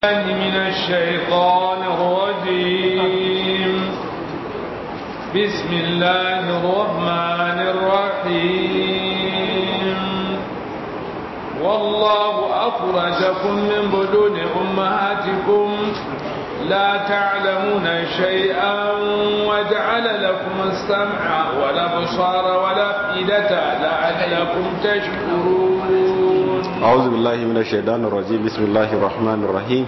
من الشيطان الرجيم بسم الله الرحمن الرحيم والله أخرجكم من بدون أمهاتكم لا تعلمون شيئا وجعل لكم السمع والأبصار والأفئدة لعلكم تشكرون أعوذ بالله من الشيطان الرجيم بسم الله الرحمن الرحيم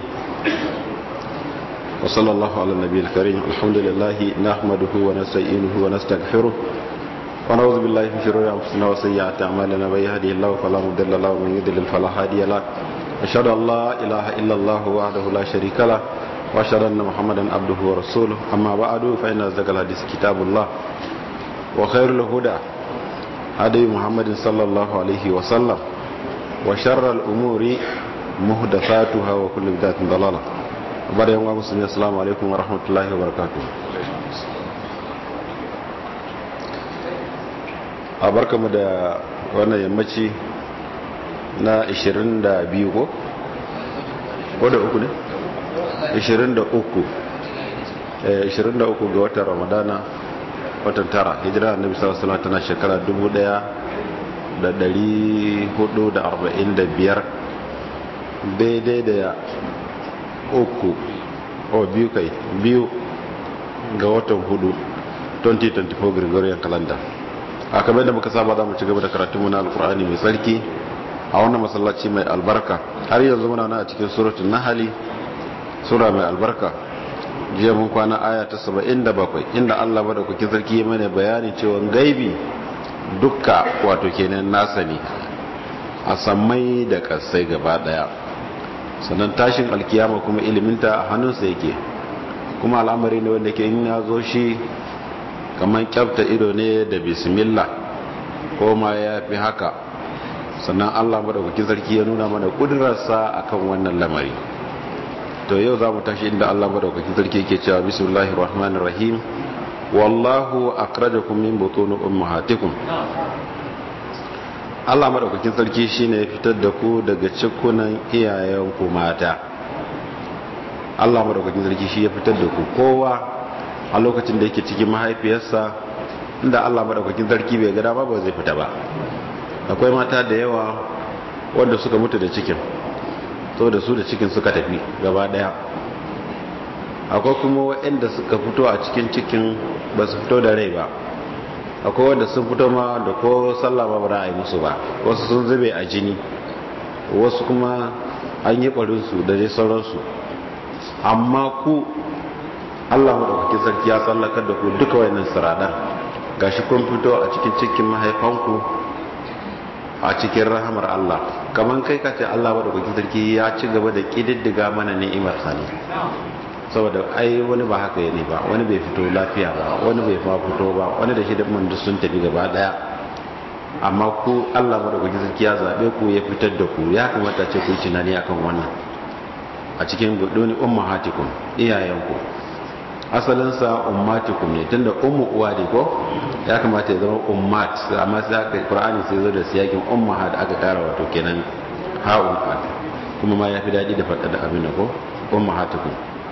وصلى الله على النبي الكريم الحمد لله نحمده ونستعينه ونستغفره ونعوذ بالله من شرور انفسنا وسيئات اعمالنا من يهده الله فلا مضل له ومن يضلل فلا هادي له اشهد ان لا اله الا الله وحده لا شريك له واشهد ان محمدا عبده ورسوله اما بعد فان اصدق الحديث كتاب الله وخير الهدى هدي محمد صلى الله عليه وسلم وشر الامور محدثاتها وكل بدعه ضلاله bada yan musulmi assalamu alaikum wa rahmatullahi wa barakatuh a barkamu da wannan yammaci na 22 ko? ko da uku ne? 23 23 ga watan ramadana watan tara hijira annabi sallallahu alaihi tana shekara 1445 daidai da uku o biyu kai biyu ga watan hudu 2024 gregorian calendar a kamar da muka saba za mu ci gaba da karatunmu na alkur'ani mai tsarki a wannan masallaci mai albarka har yanzu muna na a cikin suratun nahali sura mai albarka jiya mun kwana aya ta 77 inda allah bada kuke sarki mana bayani cewa gaibi dukka wato kenan nasa ne a sammai da kasai gaba daya sannan tashin alkiyama kuma iliminta a hannunsa yake kuma al'amari ne wanda ke in ya zo shi kamar kyafta ido ne da bismillah ko ma ya fi haka sannan allah maɗaukakin sarki ya nuna mana ƙudurarsa a kan wannan lamari to yau za mu tashi inda allah maɗaukakin sarki yake cewa bismillahir rahmanir rahim wallahu akhrajakum min butun ummahatikum Allah madaukakin sarki shine ya fitar da ku daga cikunan iyayenku mata Allah madaukakin sarki shi ya fitar da ku kowa a lokacin da yake cikin mahaifiyarsa inda Allah madaukakin sarki bai ga dama ba zai fita ba akwai mata da yawa wanda suka mutu da cikin so da su da cikin suka tafi gaba daya akwai kuma waɗanda suka fito a cikin cikin ba su fito da rai ba akwai wanda sun fito ma da ko sallah ba ba a yi musu ba wasu sun zube a jini wasu kuma an yi ɓarinsu da dai sauransu amma ku allah maɗaukakin sarki ya tsallakar da ku duka wayannan siradan gashi kun fito a cikin cikin mahaifanku a cikin rahamar allah kamar kai ka ce allah maɗaukakin sarki ya ci gaba da ƙididdiga mana ni'imar sani saboda ai wani ba haka ne ba wani bai fito lafiya ba wani bai ma fito ba wani da shi da mun sun tafi gaba daya amma ku Allah madaukakin sarki ya zabe ku ya fitar da ku ya kamata ce ku tunani akan wannan a cikin guduni ummahatikum iyayenku asalin sa ummatikum ne tunda ummu uwa ne ko ya kamata ya zama ummat amma sai aka Qur'ani sai zo da siyakin ummahat aka kara wato kenan ha'un kuma ma ya fi daɗi da faɗa da abin da ko ummahatikum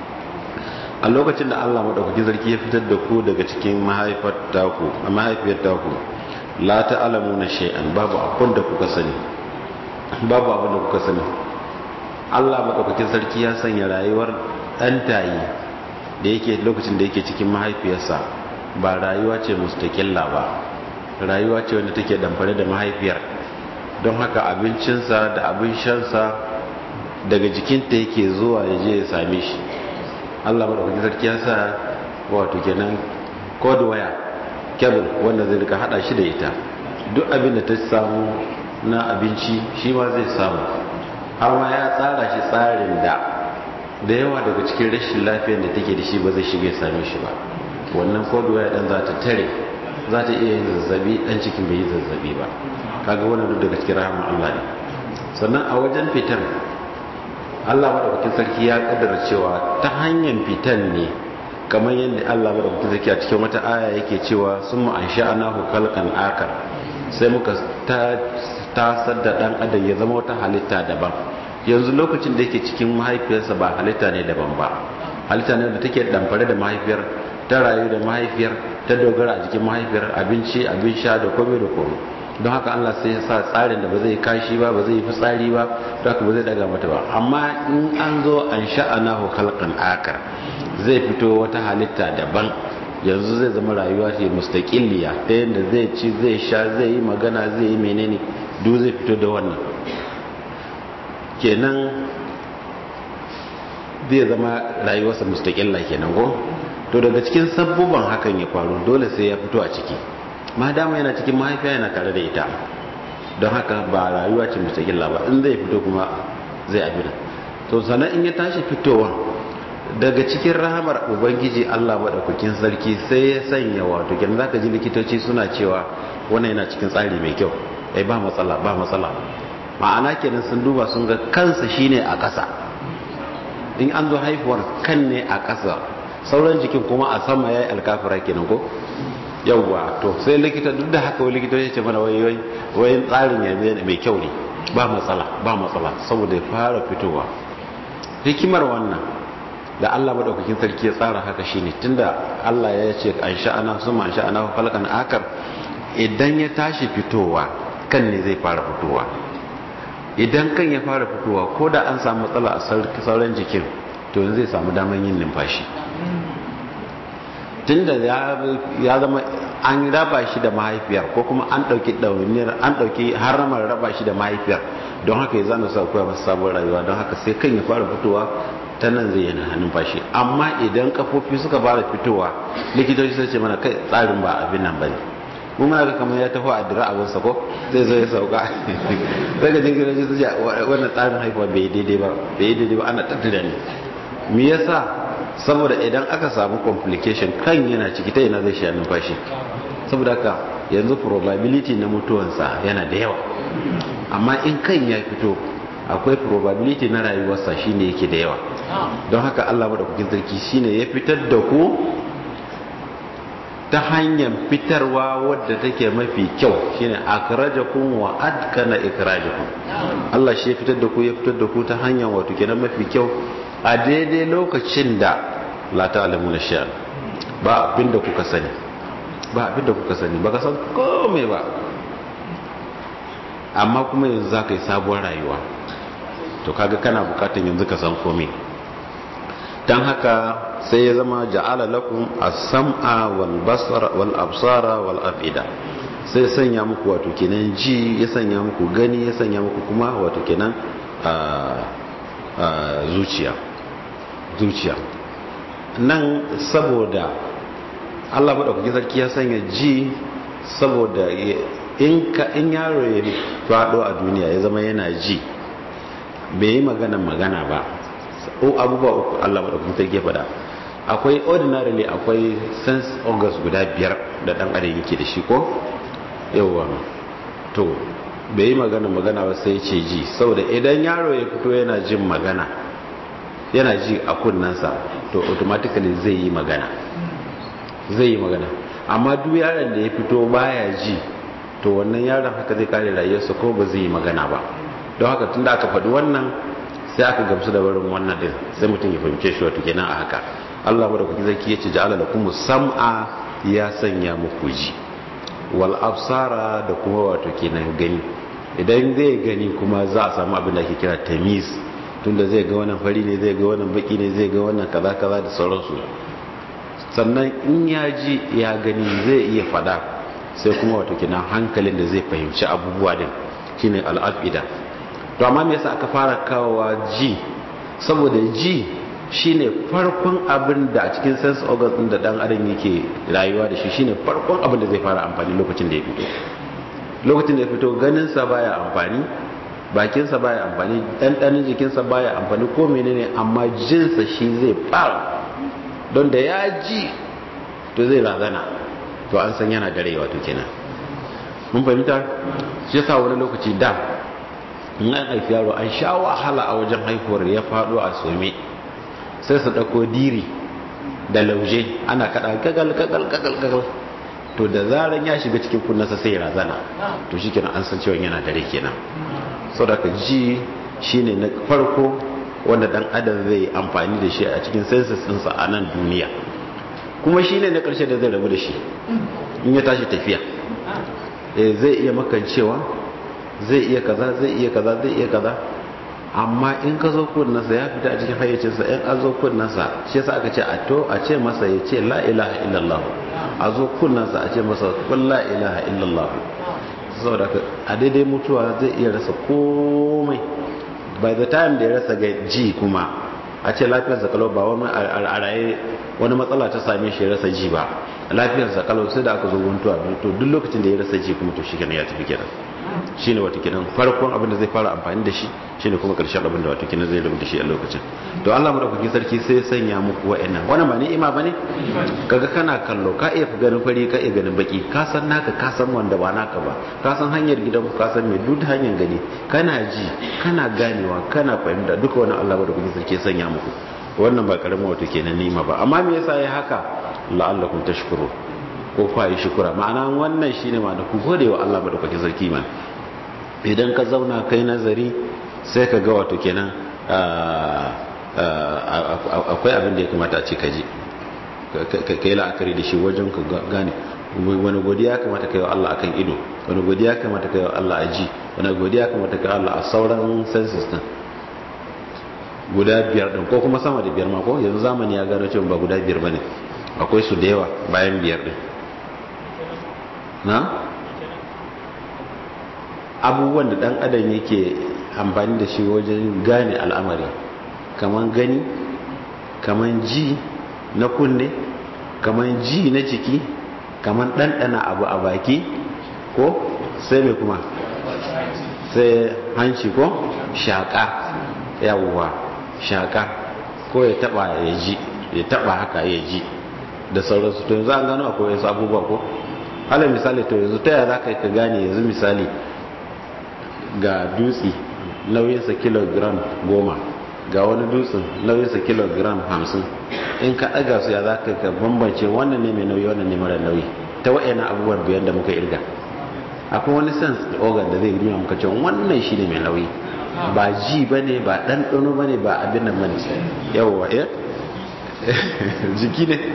a lokacin da Allah maɗaukakin sarki ya fitar da ku daga cikin mahaifar taku a mahaifiyar taku la ta'lamu na shay'an babu abin da kuka sani babu abin da kuka sani Allah maɗaukakin sarki ya sanya rayuwar ɗan tayi da yake lokacin da yake cikin mahaifiyarsa ba rayuwa ce mustaƙilla ba rayuwa ce wanda take damfare da mahaifiyar don haka abincinsa da abin shansa daga jikinta yake zuwa ya je ya same shi Allah madaukakin sarki ya sa wato kenan code waya cable wanda zai rika hada shi da ita duk abin da ta samu na abinci shi ma zai samu har ma ya tsara shi tsarin da da yawa daga cikin rashin lafiyar da take da shi ba zai shiga same shi ba wannan code waya dan za ta tare za ta iya yin zazzabi dan cikin bai yi zazzabi ba kaga wannan duk daga cikin rahama Allah ne sannan a wajen fitan Allah madaukakin sarki ya kaddara cewa ta hanyar fitan ne kamar yadda Allah madaukakin sarki a cikin wata aya yake cewa sun mu an sha'anahu kalkan akar sai muka ta tasar da dan adam ya zama wata halitta daban yanzu lokacin da yake cikin mahaifiyarsa ba halitta ne daban ba halitta ne da take damfare da mahaifiyar ta rayu da mahaifiyar ta dogara a jikin mahaifiyar abinci abin sha da komai da komai don haka Allah sai ya sa tsarin da ba zai kashi ba ba zai fitsari ba don haka ba zai daga mata ba amma in an zo an sha'anahu khalqan akar zai fito wata halitta daban yanzu zai zama rayuwa ce mustaqilliya ta yadda zai ci zai sha zai yi magana zai yi menene duk zai fito da wannan kenan zai zama rayuwarsa mustaqilla kenan ko to daga cikin sabbuban hakan ya faru dole sai ya fito a ciki ma dama yana cikin mahaifiya yana tare da ita don haka ba rayuwa ce mustaqilla ba in zai fito kuma zai abin to sannan in ya tashi fitowa daga cikin rahamar ubangiji Allah madaukakin sarki sai ya sanya wato kin zaka ji likitoci suna cewa wannan yana cikin tsari mai kyau ai ba matsala ba matsala ma'ana kenan sun duba sun ga kansa shine a ƙasa in an zo haifuwar kan ne a ƙasa sauran jikin kuma a sama yayi alkafira kenan ko yawwa to sai likita duk da haka wani likita ya ce mana wai wai wai tsarin yanzu mai kyau ne ba matsala ba matsala saboda ya fara fitowa hikimar wannan da Allah madaukakin sarki ya tsara haka shine tunda Allah ya ce an sha'ana suma an sha'ana falkan akar idan ya tashi fitowa kan ne zai fara fitowa idan kan ya fara fitowa ko da an samu matsala a sauran jikin to yanzu zai samu daman yin numfashi tunda ya zama an raba shi da mahaifiyar ko kuma an ɗauki ɗauniyar an ɗauki haramar raba shi da mahaifiyar don haka ya zana sa koya masa sabon rayuwa don haka sai kan ya fara fitowa ta nan zai yana numfashi amma idan kafofi suka fara fitowa likitoci sai ce mana kai tsarin ba abin nan bane mun muna ga kamar ya taho a dira abin sa ko zai zo ya sauka sai ga jingirin su ce wannan tsarin haifuwa bai daidai ba bai daidai ba ana tattara ne me yasa saboda idan aka samu complication kan yana ciki ta yana zai sha numfashi saboda haka yanzu probability na mutuwansa yana da yawa amma in kan ya fito akwai probability na rayuwarsa shine yake da yawa don haka Allah madaukakin sarki shine ya fitar da ku ta hanyar fitarwa wadda take mafi kyau shine akrajakum wa adkana ikrajakum Allah shi ya fitar da ku ya fitar da ku ta hanyar wato kenan mafi kyau a daidai lokacin da la ta'lamuna shay'an ba abinda kuka sani ba abinda kuka sani baka san komai ba amma kuma yanzu zaka yi sabuwar rayuwa to kaga kana bukatan yanzu ka san komai dan haka sai ya zama ja'ala lakum as-sam'a wal basara wal absara wal afida sai sanya muku wato kenan ji ya sanya muku gani ya sanya muku kuma wato kenan a zuciya zuciya nan saboda Allah maɗaukakin sarki ya sanya ji saboda in ka in yaro ya faɗo a duniya ya zama yana ji bai yi magana magana ba o abubuwa uku Allah maɗaukakin sarki ya faɗa akwai ordinarily akwai sense organs guda biyar da ɗan adam yake da shi ko yawa to bai yi magana magana ba sai ce ji saboda idan yaro ya fito yana jin magana yana ji a kunnansa to automatically zai yi magana zai yi magana amma duk yaron da ya fito baya ji to wannan yaron haka zai kare rayuwarsa ko ba zai yi magana ba don haka tunda aka faɗi wannan sai aka gamsu da barin wannan din sai mutum ya fahimce shi wato kenan a haka Allah madaukaki zaki yace ja'ala lakum sam'a ya sanya muku ji wal absara da kuma wato kenan gani idan zai gani kuma za a samu abin da ake kira tamiz tunda zai ga wannan fari ne zai ga wannan baki ne zai ga wannan kaza kaza da sauransu sannan in ya ji ya gani zai iya fada sai kuma wato kenan hankalin da zai fahimci abubuwa din shine al'afida to amma me yasa aka fara kawowa ji saboda ji shine farkon abin da a cikin sense organs din da dan adam yake rayuwa da shi shine farkon abin da zai fara amfani lokacin da ya fito lokacin da ya fito ganin sa baya amfani bakin sa baya amfani dandanin jikin sa baya amfani ko menene amma jin sa shi zai fara don da ya ji to zai razana to an san yana dare wato kenan mun fahimta shi yasa wani lokaci da in an haifi yaro an sha wahala a wajen haihuwar ya faɗo a some sai su ɗauko diri da lauje ana kaɗa gagal gagal gagal gagal to da zaran ya shiga cikin kunnasa sai ya razana to shi kenan an san cewa yana dare kenan sau da ka ji shine na farko wanda dan adam zai amfani da shi a cikin sensus ɗinsa a nan duniya kuma shine na ƙarshe da zai rabu da shi in ya tashi tafiya zai iya makancewa zai iya kaza zai iya kaza zai iya kaza amma in ka zo kunnansa ya fita a cikin hayyacinsa in an zo kunnansa shi yasa aka ce a to a ce masa ya ce la ilaha illallah a zo kunnansa a ce masa kun la ilaha illallah saboda a daidai mutuwa zai iya rasa komai by the time da ya rasa ga ji kuma a ce lafiyarsa kalau ba wani a raye wani matsala ta same shi ya rasa ji ba lafiyarsa kalau sai da aka zo mutuwa to duk lokacin da ya rasa ji kuma to shi kenan ya tafi kenan shine wato kenan farkon abin da zai fara amfani da shi shine kuma karshen abin da wato kenan zai rubuta shi a lokacin to Allah madaukakin sarki sai ya sanya muku wa'annan wannan ba ni ima bane kaga kana kallo ka iya ganin fari ka iya ganin baki ka san naka ka san wanda ba naka ba ka san hanyar gidan ku ka san me duk hanyar gani kana ji kana ganewa kana fahimta duka wannan Allah madaukakin sarki ya sanya muku wannan ba karamin wato kenan nima ba amma me yasa ya haka la'allakum tashkurun ko kwa yi shukura ma'ana wannan shine ma da ku gode wa Allah madaukakin sarki man idan ka zauna kai nazari sai ka ga wato kenan akwai abin da ya kamata a ce ka ji ka yi la'akari da shi wajen ka gane wani godiya kamata ka yi wa Allah akan ido wani godiya kamata ka yi wa Allah a ji wani godiya kamata ka yi wa Allah a sauran senses din guda biyar din ko kuma sama da biyar ma ko yanzu zamani ya gano cewa ba guda biyar bane akwai su da yawa bayan biyar din na abubuwan da dan adam yake amfani da shi wajen gane al'amari kaman gani kaman ji na kunne kaman ji na jiki kaman ɗanɗana abu a baki ko sai mai kuma sai hanci ko shaƙa yawwa shaƙa ko ya taɓa ya ji ya taɓa haka ya ji da sauransu to yanzu an gano akwai wasu abubuwa ko alal misali to yanzu ta yaya za ka yi ka gane yanzu misali ga dutse nauyinsa kilogram goma ga wani dutsen nauyinsa kilogram hamsin in ka ɗaga su ya za ka ka bambance wannan ne mai nauyi wannan ne mara nauyi ta wa'ina abubuwan biyan da muka irga akwai wani sense organ da zai nuna muka cewa wannan shi ne mai nauyi ba ji ba ne ba ɗanɗano ba ne ba abin nan ba ne yawwa ya jiki ne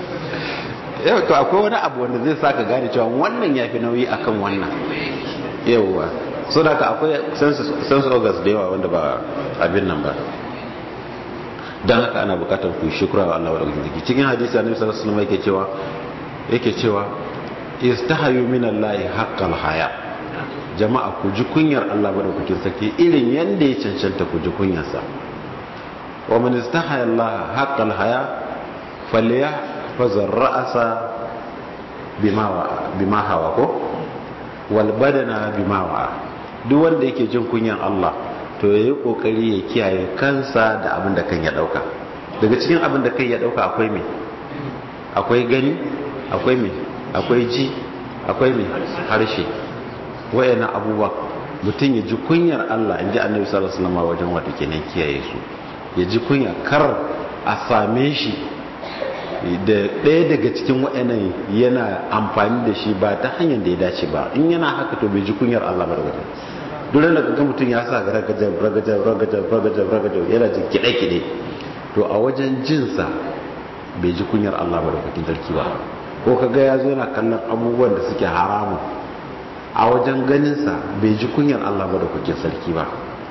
yau to akwai wani abu wanda zai sa ka gane cewa wannan ya fi nauyi akan wannan yawwa so da ka akwai sense organs da yawa wanda ba abin nan ba don haka ana bukatar ku shukura wa Allah wa ɗauki cikin hadisi annabi sallallahu alaihi wasallam yake cewa yake cewa istahayu min Allah haqqal haya jama'a ku ji kunyar Allah madaukakin sarki irin yanda ya cancanta ku ji kunyarsa wa man istahaya Allah haqqal haya falyahfaz ar-ra'sa bima bima hawa ko wal badana bima wa duk wanda yake jin kunyan Allah to yayi kokari ya kiyaye kansa da abin da kan ya dauka daga cikin abin da kai ya dauka akwai me akwai gani akwai me akwai ji akwai me harshe wayannan abubuwa mutum ya ji kunyar Allah inji Annabi sallallahu alaihi wasallam wajen wato kenan kiyaye su ya ji kunya kar a same shi da ɗaya daga cikin waɗannan yana amfani da shi ba ta hanyar da ya dace ba in yana haka to bai ji kunyar Allah ba da wajen duk da ga mutum ya sa ragajab ragajab ragajab ragajab ragajab yana jin kiɗe-kiɗe to a wajen jinsa bai ji kunyar Allah ba da wajen sarki ba ko kaga ya zo yana kallon abubuwan da suke haramun a wajen ganinsa bai ji kunyar Allah ba da wajen sarki ba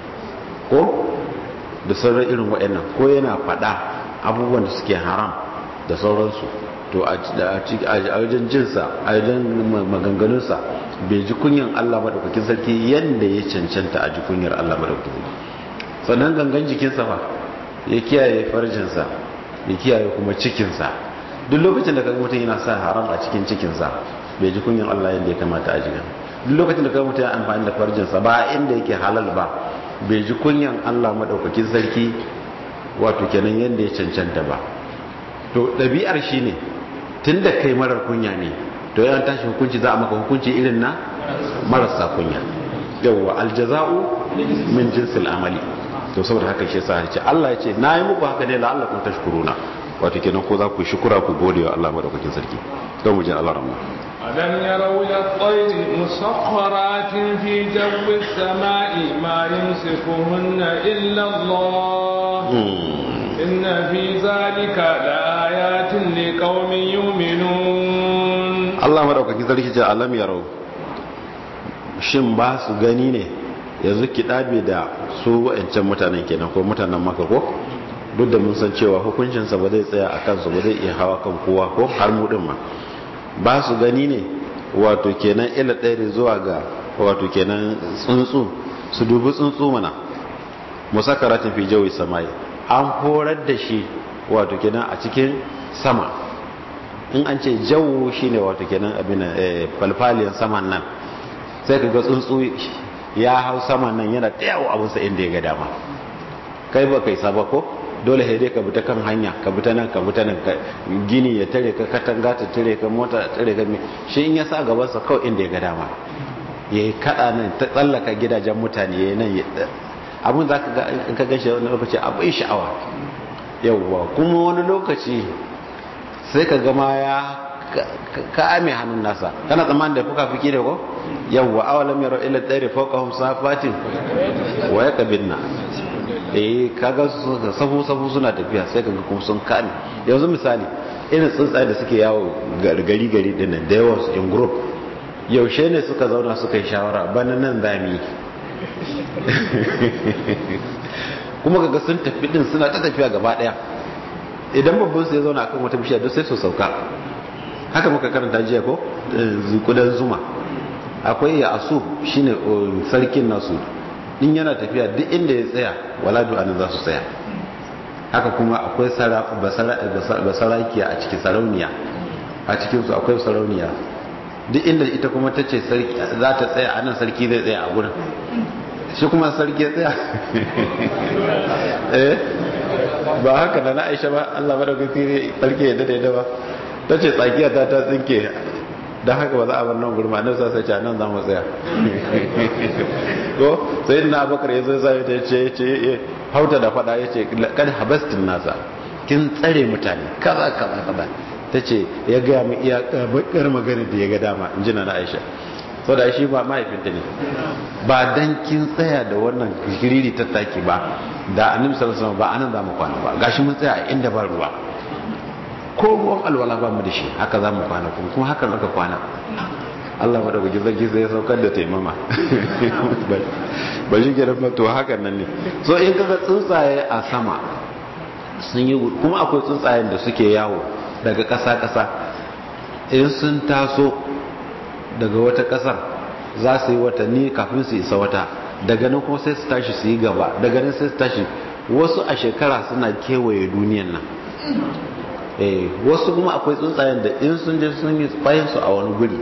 ko da sauran irin waɗannan ko yana faɗa abubuwan da suke haram da sauransu to a wajen jinsa a wajen maganganunsa bai ji kunyan Allah maɗaukakin sarki yadda ya cancanta a ji kunyar Allah maɗaukakin sarki sannan gangan jikinsa fa ya kiyaye farjinsa ya kiyaye kuma cikinsa duk lokacin da kaga mutum yana sa haram a cikin cikinsa bai ji kunyan Allah yadda ya kamata a jikin duk lokacin da kaga mutum ya amfani da farjinsa ba inda yake halal ba bai ji kunyan Allah maɗaukakin sarki wato kenan yadda ya cancanta ba to ɗabi'ar shi ne tun da kai marar kunya ne to yawan tashi hukunci za a maka hukunci irin na marasa kunya yawwa aljaza'u min jinsil amali to saboda haka shi yasa ce Allah ya ce na yi muku haka ne la'allakum tashkuruna wato kenan ko za ku shukura ku gode wa Allah madaukakin sarki don mu ji Allah rahma ألم يروا إلى الطير مسخرات في جو السماء ما يمسكهن إلا الله إن في ذلك لآيات لقوم يؤمنون Allah madaukaki sarki ce alam yarau shin ba su gani ne yanzu kiɗabe da su wa'ancan mutanen kenan ko mutanen maka ko duk da mun san cewa hukuncinsa ba zai tsaya a kansu ba zai iya hawa kan kowa ko har mu din ma ba su gani ne wato kenan ila ɗaya zuwa ga wato kenan tsuntsu su dubi tsuntsu mana musakaratin fi jawi samai an horar da shi wato kenan a cikin sama in an ce jawo shine wato kenan abin falfaliyan saman nan sai ka ga tsuntsu ya hau saman nan yana ta yawo abinsa inda ya ga dama kai ba kai saba ko dole sai dai ka bi ta kan hanya ka bi ta nan ka bi ta nan gini ya tare ka katanga ta tare ka mota ta tare ka shi in ya sa gabansa kawai inda ya ga dama ya yi kaɗa nan ta tsallaka gidajen mutane ya yi nan abin za ka ga in ka gashi wani lokaci abin sha'awa yauwa kuma wani lokaci sai ka gama ya ka ame hannun nasa kana tsammanin da fuka fiki da ko yawwa awalam yaro ila tsari fawqahum safatin wa yakbinna eh kaga safu safu suna tafiya sai kaga kuma sun kame yanzu misali irin tsuntsaye da suke yawo gari gari din nan da yawan su in group yaushe ne suka zauna suka yi shawara bana nan zami kuma kaga sun tafi din suna ta tafiya gaba daya idan babban su ya zauna akan wata bishiya duk sai su sauka haka muka karanta jiya ko kudan zuma akwai ya asu shine sarkin nasu in yana tafiya duk inda ya tsaya waladu anan za su tsaya haka kuma akwai basarakiya a cikin sarauniya a cikin su akwai sarauniya duk inda ita kuma ta ce za ta tsaya anan sarki zai tsaya a gurin shi kuma sarki ya tsaya eh ba haka da na aisha ba Allah madaukaki sarki ya dade da ba ta ce tsakiya ta ta tsinke don haka ba za a bar nan gurma nan sa sai nan za mu tsaya ko sai na abakar ya zo sai ta ce ce hauta da fada ya ce kad habastin nasa kin tsare mutane kaza kaza kaza ta ce ya gaya mu iya bakar magana da ya ga dama in ji na aisha sau da shi ba mahaifinta ne ba dan kin tsaya da wannan giriri tattaki ba da annabi sallallahu alaihi wasallam ba anan za mu kwana ba gashi mun tsaya a inda ba ruwa ko ruwan alwala ba mu da shi haka za mu kwana kuma kuma haka muka kwana Allah madaukaki zargi sai ya saukar da taimama ba shi ke rafa to hakan nan ne so in kaga tsuntsaye a sama sun yi kuma akwai tsuntsayen da suke yawo daga ƙasa-ƙasa in sun taso daga wata ƙasar za su yi watanni kafin su isa wata daga nan kuma sai su tashi su yi gaba daga nan sai su tashi wasu a shekara suna kewaye duniyan nan wasu kuma akwai tsuntsayen da in sun je sun yi su a wani guri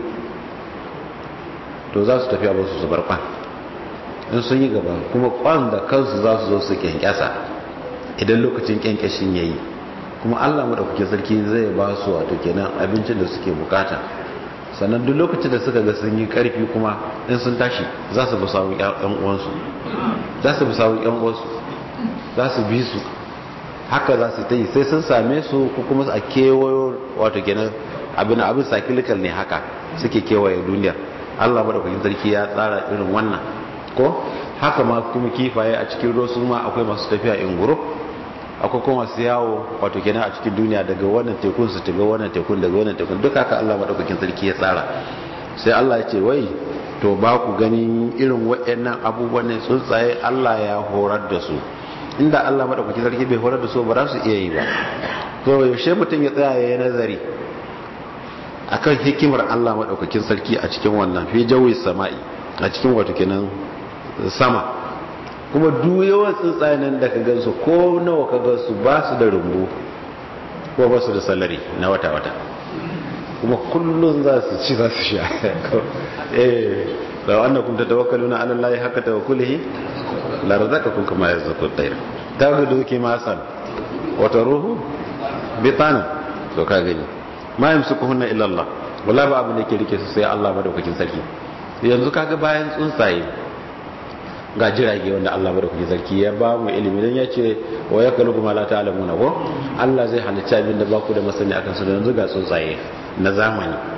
to za su tafi a basu su bar kwan in sun yi gaba kuma kwan da kansu za su zo su kyankyasa idan lokacin kyankyashin ya yi kuma allah maɗaukakin sarki zai ba su wato kenan abincin da suke bukata sannan duk lokacin da suka ga sun yi karfi kuma in sun tashi za su bi sawun yan uwansu za su bi sawun yan uwansu za su bi su haka za su ta yi sai sun same su ko kuma a kewayo wato kenan abin abin cyclical ne haka suke kewaye duniyar Allah madaukakin sarki ya tsara irin wannan ko haka ma kuma kifaye a cikin ruwa su ma akwai masu tafiya in group akwai kuma masu yawo wato kenan a cikin duniya daga wannan tekun su taga wannan tekun daga wannan tekun duk haka Allah madaukakin sarki ya tsara sai Allah ya ce wai to ba ku gani irin waɗannan abubuwan ne tsuntsaye Allah ya horar da su inda Allah madaukakin sarki bai horar da su ba za su iya yi ba to yaushe mutum ya tsaya ya nazari akan hikimar Allah madaukakin sarki a cikin wannan fi jawi sama'i a cikin wato kenan sama kuma duk yawan tsuntsaye nan da ka gansu ko nawa ka gansu ba su da rumbu ko ba su da salari na wata-wata kuma kullum za su ci za su sha eh da wannan kun tawakkaluna ala Allah haka tawakkulihi la razaqakum kama yazqu at-tayr tawdu kimasan wa taruhu bitan to ka gani ma yamsukuhunna illa Allah wala ba abin da yake rike su sai Allah madaukakin sarki yanzu kaga bayan tsuntsaye ga jirage wanda Allah madaukakin sarki ya ba mu ilimi dan ya ce wa yakalukum la ta'lamuna ko Allah zai halicci abin da ba ku da masani akan su yanzu ga tsuntsaye na zamani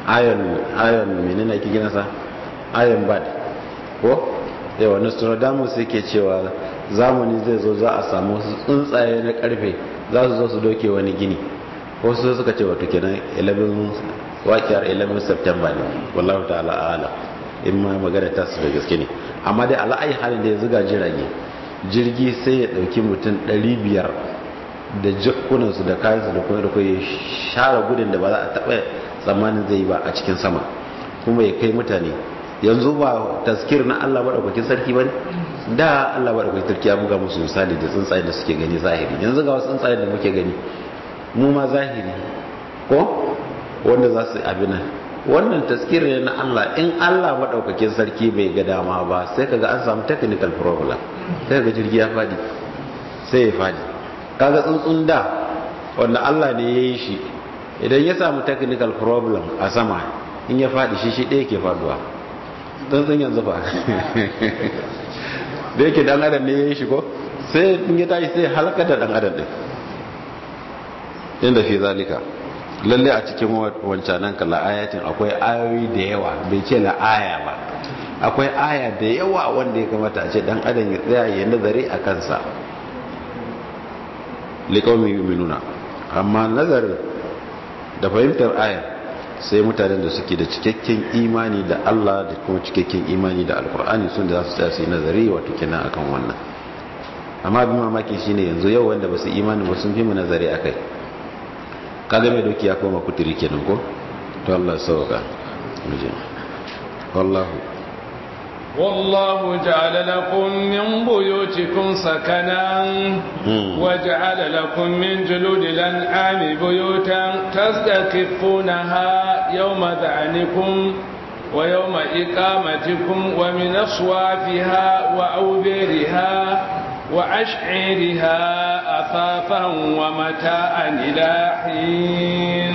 iron iron menene ake gina sa iron bad ko yawa nostradamus yake cewa zamani zai zo za a samu tsuntsaye na karfe za su zo su doke wani gini wasu suka ce wato kenan 11 wakiyar 11 september ne wallahu ta'ala ala in ma magana ta su da gaske ne amma dai ala'ayi halin da ya zuga jirage jirgi sai ya dauki mutum 500 da jikunansu da kayansu da kuma da kuma ya share gudun da ba za a taɓa tsammanin zai yi ba a cikin sama kuma ya kai mutane yanzu ba taskir na Allah maɗaukakin sarki ba ne da Allah maɗaukakin sarki ya buga musu misali da tsuntsayen da suke gani zahiri yanzu ga wasu tsuntsayen da muke gani mu ma zahiri ko wanda za su abin nan wannan taskir ne na Allah in Allah maɗaukakin sarki bai ga dama ba sai kaga an samu technical problem sai ga jirgi ya faɗi sai ya faɗi kaga tsuntsun da wanda Allah ne ya yi shi idan ya samu technical problem a sama in ya faɗi shi shi ɗaya ke faduwa tsuntsun yanzu fa da yake dan adam ne ya yi shi ko sai in ya tashi sai halaka da dan adam ɗin inda fi zalika lalle a cikin wancanan ka la'ayatin akwai ayoyi da yawa bai ce la'aya ba akwai aya da yawa wanda ya kamata a ce dan adam ya tsaya ya nazari a kansa liƙaumin yuminuna amma nazarin da fahimtar ayar sai mutanen da suke da cikakken imani da Allah da kuma cikakken imani da alkur'ani sun da za su tsaya su yi nazari wato kenan akan wannan amma abin mamaki shine yanzu yau wanda ba su imani ba sun fi mu nazari akai kaga mai doki ya koma kuturi kenan ko to Allah sauka muje wallahu والله جعل لكم من بيوتكم سكنا وجعل لكم من جلود الأنعام بيوتا تستكفونها يوم ذعنكم ويوم إقامتكم ومن أصوافها وأوبرها وأشعيرها أثاثا ومتاعا إلى حين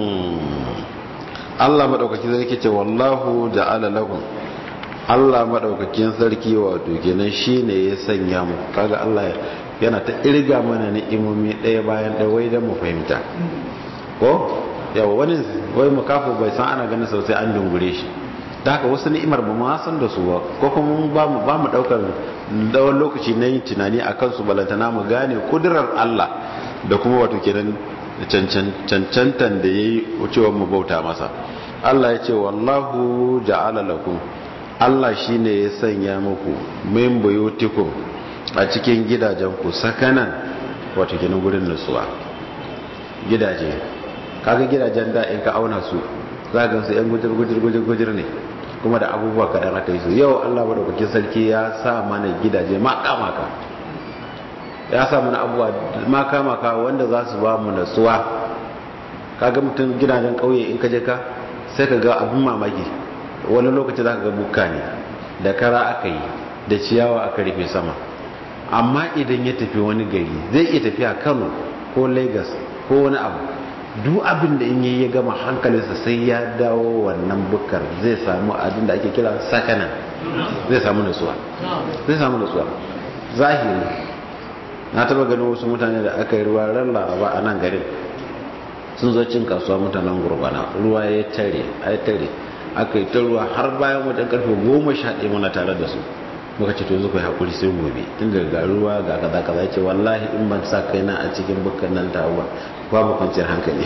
الله مدعوك كذلك والله جعل لكم Allah maɗaukakin sarki wato kenan shi ne ya sanya mu kaga Allah yana ta irga mana ni'imomi ɗaya bayan ɗaya wai don mu fahimta ko yawa wani wai makafu bai san ana ganin sosai an dungure shi ta haka wasu ni'imar ba ma san da su ba ko kuma ba mu ba mu ɗaukar dawon lokaci na yin tunani a kansu balantana mu gane kudurar Allah da kuma wato kenan cancantan da ya yi cewa mu bauta masa Allah ya ce wallahu ja'ala lakum Allah shi ne ya sanya muku min buyutikum a cikin gidajenku sakanan wato ginin gurin nutsuwa gidaje kaga gidajen da in ka auna su za ga su yan gujir gujir gujir gujir ne kuma da abubuwa kaɗan aka yi su yau Allah madaukakin sarki ya sa mana gidaje maka maka ya sa mana abubuwa maka maka wanda za su ba mu nutsuwa kaga mutum gidajen ƙauye in ka je ka sai ka ga abin mamaki wani lokaci za ka ga buka ne da kara aka yi da ciyawa aka rufe sama amma idan ya tafi wani gari zai iya tafiya kano ko lagos ko wani abu duk abin da in yi ya gama hankalinsa sai ya dawo wannan bukar zai samu abin da ake kira sakanan zai samu nutsuwa zai samu nutsuwa zahiri na taba ganin wasu mutane da aka yi ruwa ran laraba a nan garin sun zo cin kasuwa mutanen gurbana ruwa ya tare ya tare aka yi ta ruwa har bayan wajen karfe goma sha ɗaya muna tare da su muka ce to yanzu kai hakuri sai gobe tun da ga ruwa ga kaza kaza ce wallahi in ban sa kaina a cikin bukkan nan ta ba babu kwanciyar hankali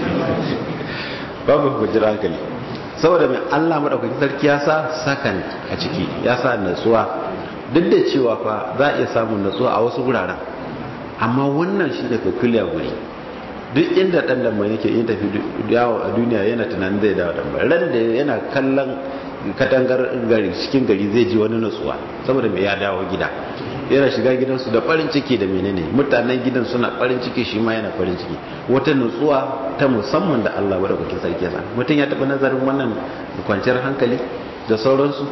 babu kwanciyar hankali saboda mai Allah madaukakin sarki ya sa sakan a ciki ya sa natsuwa duk da cewa fa za a iya samun natsuwa a wasu guraren amma wannan shi da peculiar guri duk inda dan lambar yake yin tafi yawo a duniya yana tunanin zai dawo dan ran da yana kallon katangar gari cikin gari zai ji wani nutsuwa saboda mai ya dawo gida yana shiga gidansu da farin ciki da menene mutanen gidan suna farin ciki shi ma yana farin ciki wata nutsuwa ta musamman da Allah bada kuke sarki yasa mutum ya taɓa nazarin wannan kwanciyar hankali da sauransu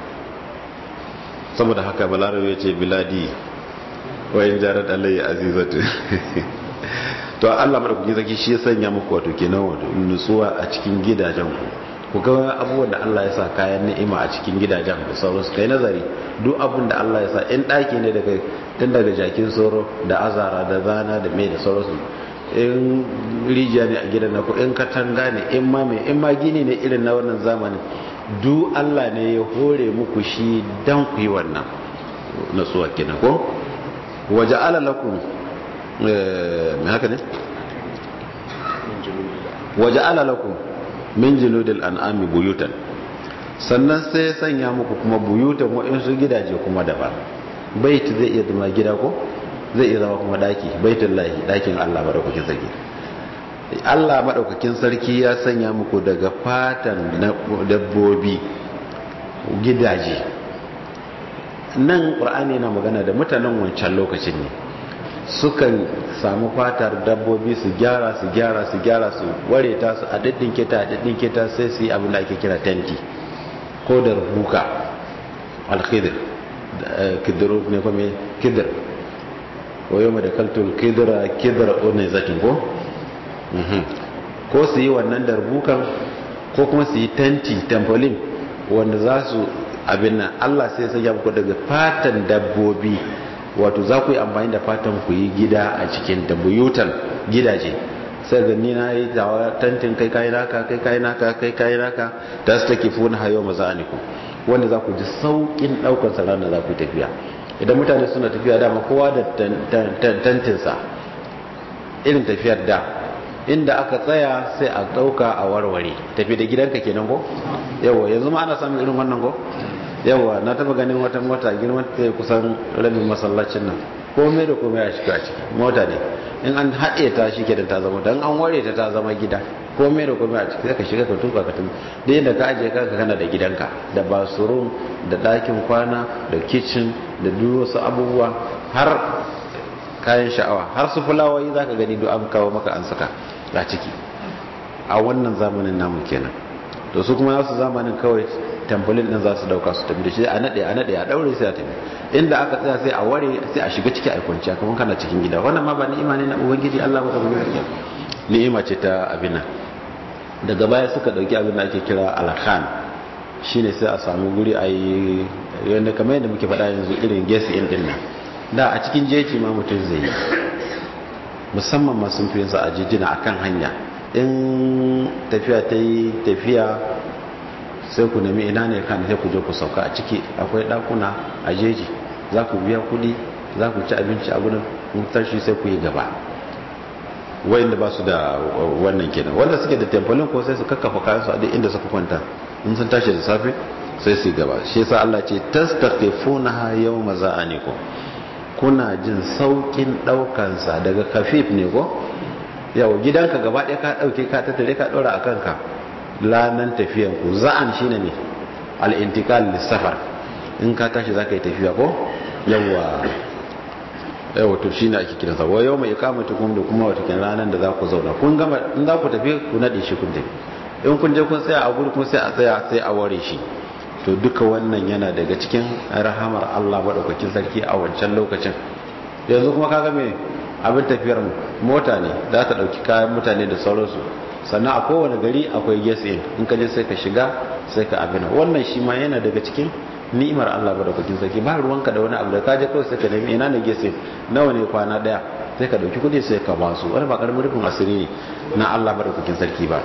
saboda haka balarabe ya ce biladi wa in jarat alayya azizatu to Allah madaukakin sarki shi ya sanya muku wato kenan wato nutsuwa a cikin gidajen ku ku ga abubuwan da Allah ya sa kayan ni'ima a cikin gidajen da sauransu kai nazari duk abun da Allah ya sa in daki ne daga tun daga jakin soro da azara da zana da mai da sauransu in rijiya ne a gidan na ko in katanga ne in ma mai in ma gini ne irin na wannan zamanin du Allah ne ya hore muku shi dan ku yi wannan natsuwa kenan ko waje ala lakum me haka ne waje ala lakum min junudil an'ami buyutan sannan sai ya sanya muku kuma buyutan waɗansu gidaje kuma daban bait zai iya zama gida ko zai iya zama kuma daki baitul lahi dakin Allah madaukakin sarki Allah madaukakin sarki ya sanya muku daga fatan dabbobi gidaje nan qur'ani yana magana da mutanen wancan lokacin ne sukan samu fatar dabbobi su gyara su gyara su gyara su ware ta su a daddinke ta a daddinke ta sai su yi abin da ake kira tenti ko da rubuka alkhidir kidiru ne kuma kidir wayo mai da kaltul kidira kidira ne zatin ko ko su yi wannan darbukan ko kuma su yi tenti tampolin wanda za su abin nan allah sai sai ya muku daga fatan dabbobi wato za ku yi amfani da fatan ku yi gida a cikin buyutan gidaje sai ga ni na yi tawa tantin kai kayi naka kai kayi naka kai kayi naka da su take funa hayo maza'aniku wanda za ku ji saukin daukar sa ranar za ku tafiya idan mutane suna tafiya dama kowa da tantinsa irin tafiyar da inda aka tsaya sai a dauka a warware tafi da gidanka kenan ko yawa yanzu ma ana samun irin wannan ko yawa na taba ganin wata mota girman ta kusan rabin masallacin nan komai da komai a shiga ciki mota ne in an haɗe ta shi kenan ta zama dan an ware ta ta zama gida komai da komai a ciki sai ka shiga ka tuka ka tun da yadda ka ajiye kanka kana da gidanka da bathroom da ɗakin kwana da kitchen da duk wasu abubuwa har kayan sha'awa har su fulawoyi zaka gani duk an kawo maka an saka a ciki a wannan zamanin namu kenan to su kuma nasu zamanin kawai tamfolin din za su dauka su tafi da shi a nade a nade a daure sai a tafi inda aka tsaya sai a ware sai a shiga ciki a kwanciya kamar kana cikin gida wannan ma ba ni'ima ne na ubangiji Allah ba da ubangiji ni'ima ce ta abin nan daga baya suka dauki abin da ake kira alkhan shine sai a samu guri a yi yadda kamar yadda muke faɗa yanzu irin gesi in din nan da a cikin jeji ma mutum zai yi musamman masu fi a jijina akan hanya in tafiya ta yi tafiya sai ku nemi ina ne kan sai ku je ku sauka a ciki akwai ɗakuna a jeji za ku biya kuɗi za ku ci abinci a gudun tashi sai ku yi gaba wayanda ba su da wannan kenan wanda suke da tempolin ko sai su kakkafa kayan su a duk inda suka kwanta in sun tashi da safe sai su gaba shi yasa Allah ce tastaqifuna yawma za'anikum kuna jin saukin daukan sa daga kafif ne ko yau gidanka gaba ɗaya ka dauke ka tattare ka dora a kanka lanan tafiyan ku za'an shine ne al-intiqal lis-safar in ka tashi zaka yi tafiya ko yawa yawa to shine ake kiransa wa yawma iqamatukum da kuma wata kin ranan da za ku zauna kun gama in za ku tafi ku nade shi kun tafi in kun je kun tsaya a guri kun sai a tsaya sai a ware shi to duka wannan yana daga cikin rahamar Allah madaukakin sarki a wancan lokacin yanzu kuma kaga me abin tafiyar mota ne za ta dauki kayan mutane da sauransu sannan a kowane gari akwai gas in in ka je sai ka shiga sai ka abina wannan shi ma yana daga cikin ni'imar Allah madaukakin sarki ba ruwanka da wani abu da ka je kawai sai ka nemi ina ne gas in nawa ne kwana daya sai ka dauki kudi sai ka ba su wani ba karamin rufin asiri ne na Allah madaukakin sarki ba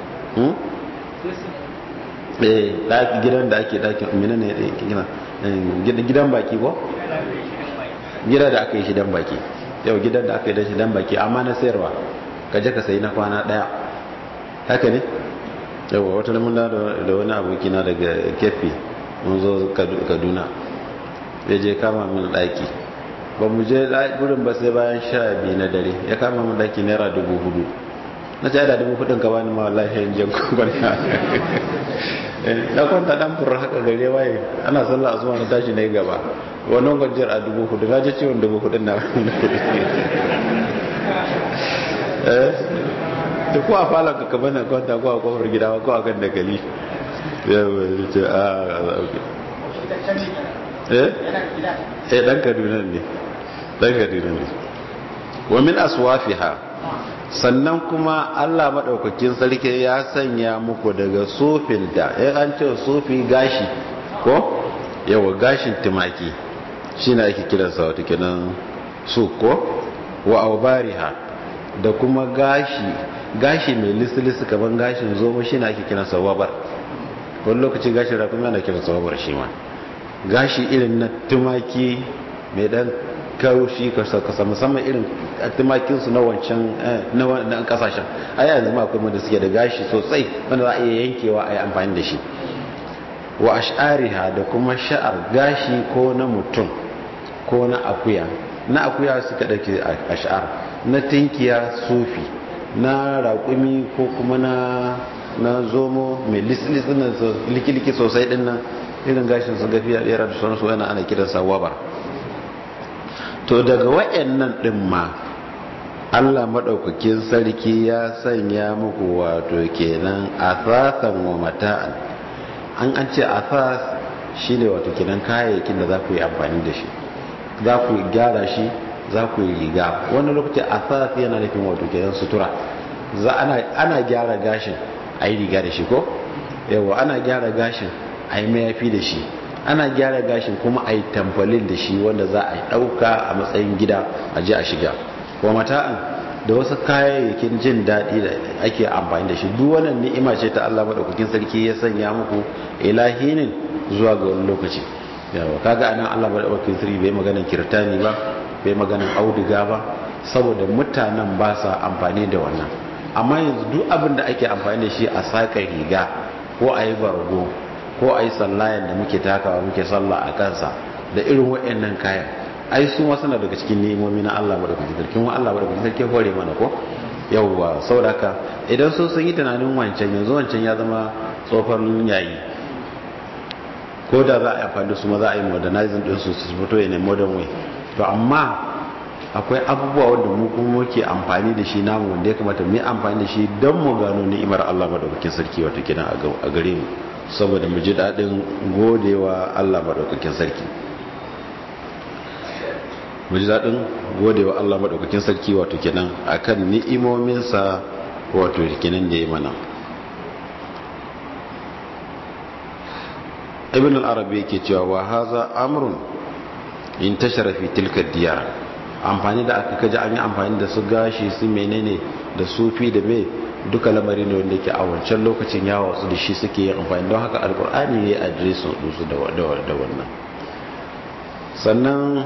eh gidan da ake dakin mina ne gidan baki ko gida da aka yi shi dan baki yau gidan da aka yi shi dan baki amma na sayarwa ka je ka sayi na kwana daya haka ne yau wata mun da da wani abokina daga kefi mun zo kaduna ya je kama min daki ba mu je gurin ba sai bayan sha biyu na dare ya kama min daki naira dubu hudu na ce da dubu hudun ka bani ma wallahi yan jan kwanta na kwanta dan fura haka gare waye ana sallah asuba na tashi na yi gaba wannan gwanjiyar a dubu hudu na ji ciwon dubu hudun na eh da ko a falon ka kaba na kwanta ko a kofar gida ko a kan dakali ya bai ce a ok eh eh dan kaduna ne dan kaduna ne wa min aswafiha sannan kuma Allah maɗaukakin sarki ya sanya muku daga sufinta ya an ce sufi gashi ko yawa gashin tumaki shi na ake kiransa wata kinan su ko wa aubariha da kuma gashi gashi mai lisilisi kaman gashin zomo shi na ake kiran sawabar wani lokaci gashin rakumi ana kiran sawabar shi ma gashi irin na tumaki mai dan kaushi kasa musamman irin tumakinsu na wancan na kasashen a yanzu ma akwai wanda suke da gashi sosai wanda za a iya yankewa a yi amfani da shi wa ash'ariha da kuma sha'ar gashi ko na mutum ko na akuya na akuya suka ɗauke ash'ar na tinkiya sufi na raƙumi ko kuma na na zomo mai lisilisi na likiliki sosai ɗin nan irin gashin su gafiya ɗera da sauransu yana ana kiransa wabar to daga wa'annan ɗin ma Allah maɗaukakin sarki ya sanya muku wato kenan asasan wa mata'an an an ce asas shine wato kenan kayayyakin da za ku yi amfani da shi za ku gyara shi za ku yi riga wani lokaci asas yana nufin wato kenan sutura za ana gyara gashin a yi riga da shi ko yawa ana gyara gashin a yi mayafi da shi ana gyara gashin kuma a yi tamfalin da shi wanda za a yi ɗauka a matsayin gida a ji a shiga wa mata'an da wasu kayayyakin jin daɗi da ake amfani da shi duk wannan ni'ima ce ta Allah madaukakin sarki ya sanya muku ilahinin zuwa ga wani lokaci yawa kaga anan Allah madaukakin sarki bai maganan kirtani ba bai maganan auduga ba saboda mutanen ba sa amfani da wannan amma yanzu duk abin da ake amfani da shi a saka riga ko a yi bargo ko a yi sallayan da muke takawa muke sallah a kansa da irin waɗannan kayan ai su wasu na daga cikin nemomi na Allah madaukakin sarki wa Allah madaukakin sarki hore mana ko yawwa saboda haka idan so sun yi tunanin wancan yanzu wancan ya zama tsofan yayi ko da za a yi amfani su ma za a yi modernizing din su su fito ne modern way to amma akwai abubuwa wanda mu kuma muke amfani da shi namu wanda ya kamata mu yi amfani da shi don mu gano ni'imar Allah madaukakin sarki wato kina a gare mu saboda mu ji daɗin godewa Allah madaukakin sarki mu ji daɗin godewa Allah madaukakin sarki wato kenan akan ni'imominsa wato kenan da ya mana ibn al-arabi yake cewa wa haza amrun in tashara fi tilka diyar amfani da aka kaji an yi amfani da su gashi su menene da sufi da me duka lamari ne wanda yake a wancan lokacin ya wasu da shi suke yin amfani don haka alkur'ani ya adresin su da wannan sannan